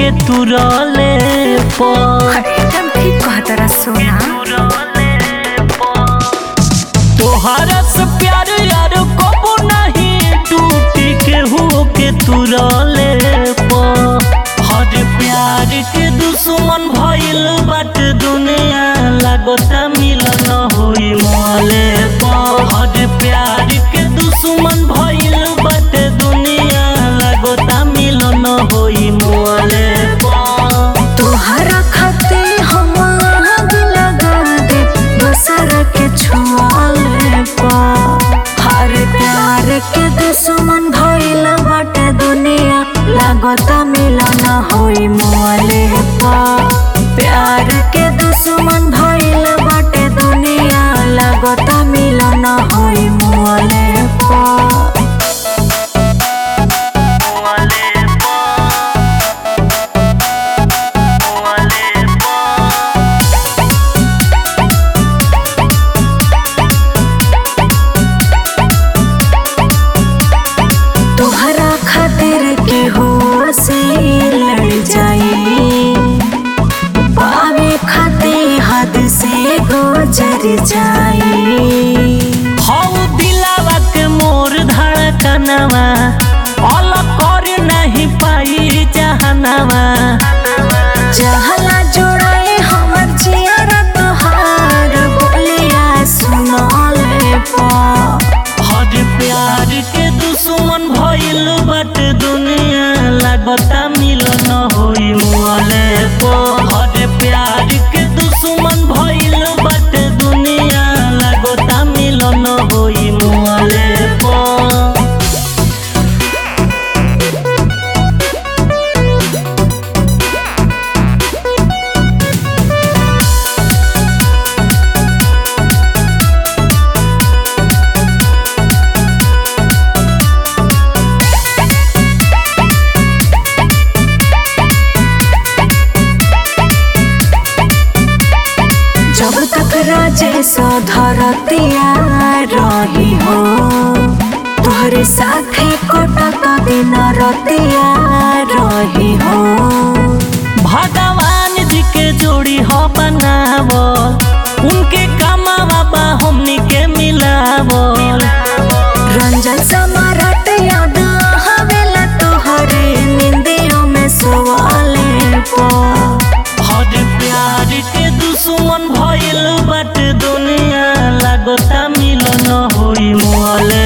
के तुरले पर एकदम ठीक कहतरा सोना तोहरा से प्यार यार कबो नहीं टूटी के हो के तुरले पर हर प्यार के दुश्मन भइल बाट दुनिया लागता मिलन होई मोले पर हर प्यार के दुश्मन भइल बाट दुनिया लागता मिलन होई मोले पर तोहरा खाते हम आग लगा दे दोसर के छुआले पा हर प्यार के दुश्मन भइल बाटे दुनिया लागता मिलन होई मोले पा प्यार के दुश्मन भइल बाटे दुनिया लागता मिलन होई मोले पा तोहरा खातिर के हो से लड़ जाई पावे खाते हद से गुजर जाई हौ दिलावा के मोर धड़कनवा अलग कर नहीं पाई जहनवा जहला जोड़ाए हमर जियारा तोहार बोलिया सुनले पा हर प्यार के दुश्मन भइल बट दुनिया लागता मिलन होई मुआले को हर प्यार के दुश्मन भइल बट दुनिया लागता मिलन होई मुआले को जब तक राजेश धरतिया रही हो तोहरे साथे कटत दिन रतिया रही हो भगवान जी के जोड़ी हो बनावल उनके कमावा बा हमनी के मिलावल रंजन समारट याद हवेला तोहरे निंदियों में सोवाले पा हर प्यार के दुश्मन भइल बट दुनिया लागता मिलन होई मोले